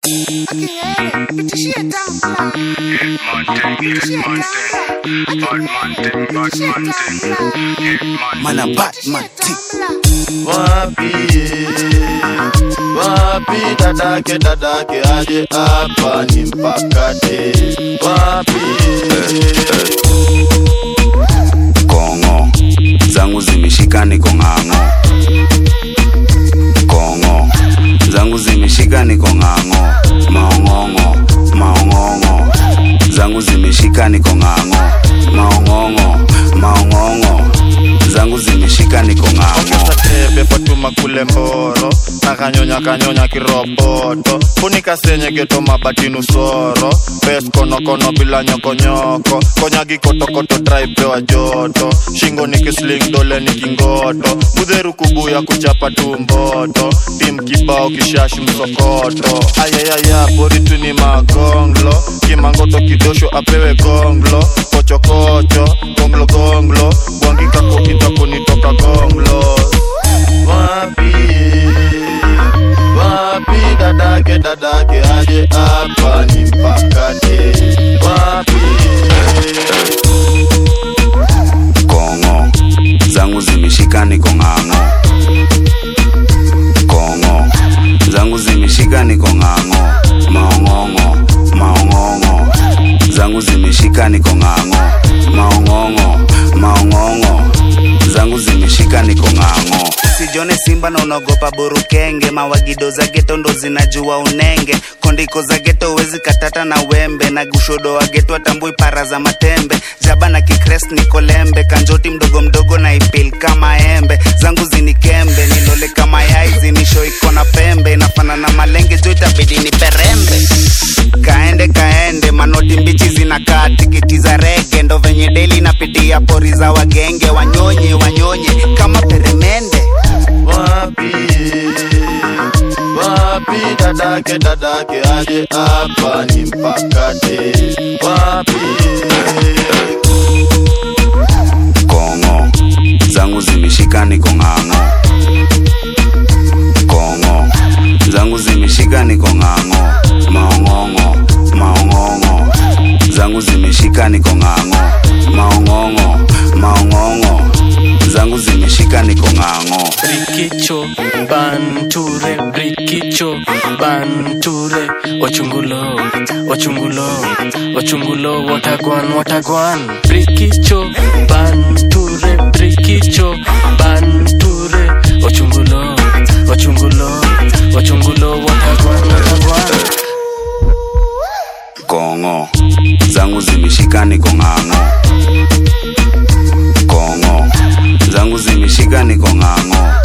Mana Batman T. Wapi wapi dadake dadake aje hapa ni mpakate wapi Kongo zangu zimeshika niko ng'ang'o. Kongo zangu zimeshika niko ng'ang'o. Maong'ong'o maong'ong'o zangu zimeshika niko ng'ang'o. Maong'ong'o maong'ong'o zangu zimeshika niko ng'ang'o. ongeza tebe fatuma kule mboro na kanyonya kanyonya kiroboto funika senye geto mabatinu soro bes konokono bila nyokonyoko konya gikotokoto traipewa joto shingo ni kisling dole ni kingoto mudheru kubuya kuchapa tu mboto tim kibao kishashi msokoto ayayaya boritu ni magonglo kimangoto kidosho apewe gonglo kochokocho gonglo gonglo gwangikako kitako nitoka gonglo wapi wapi dadake dadake aje hapa ni mpakate wapi Kongo zangu zimeshika niko ng'ang'o. Kongo zangu zimeshika niko ng'ang'o. Maong'ong'o maong'ong'o zangu zimeshika niko ng'ang'o. Maong'ong'o maong'ong'o zangu zimeshika niko ng'ang'o. Usijone simba na unaogopa burukenge, mawagido za geto ndo zinajua unenge, kondiko za geto wezi katata na wembe, na gushodo wa geto atambui para za matembe, jaba na kikres niko lembe, kanjoti mdogo mdogo na ipil kama embe, zangu zinikembe, nilole kama yai zinisho iko na pembe, nafana na malenge jo itabidi ni perembe kaende kaende manoti mbichi zinakaa tikiti za rege ndo venye deli napitia pori za wagenge wanyonye wanyonye kama peremende wapi wapi dadake dadake aje hapa ni mpakate wapi kongo zangu zimeshika niko ng'ang'o kongo zangu zimeshika niko ng'ang'o maong'ong'o maong'ong'o zangu zimeshika niko ng'ang'o maong'ong'o maong'ong'o zangu zimeshika niko ng'ang'o Brikicho, Banture, Brikicho, Banture, Ochungulo, Ochungulo, Ochungulo, Watagwan, Watagwan, Brikicho, Banture, Brikicho, Banture, Ochungulo, Ochungulo, Ochungulo, Watagwan, Watagwan. kongo zangu zimeshika niko ng'ang'o kongo zangu zimeshika niko ng'ang'o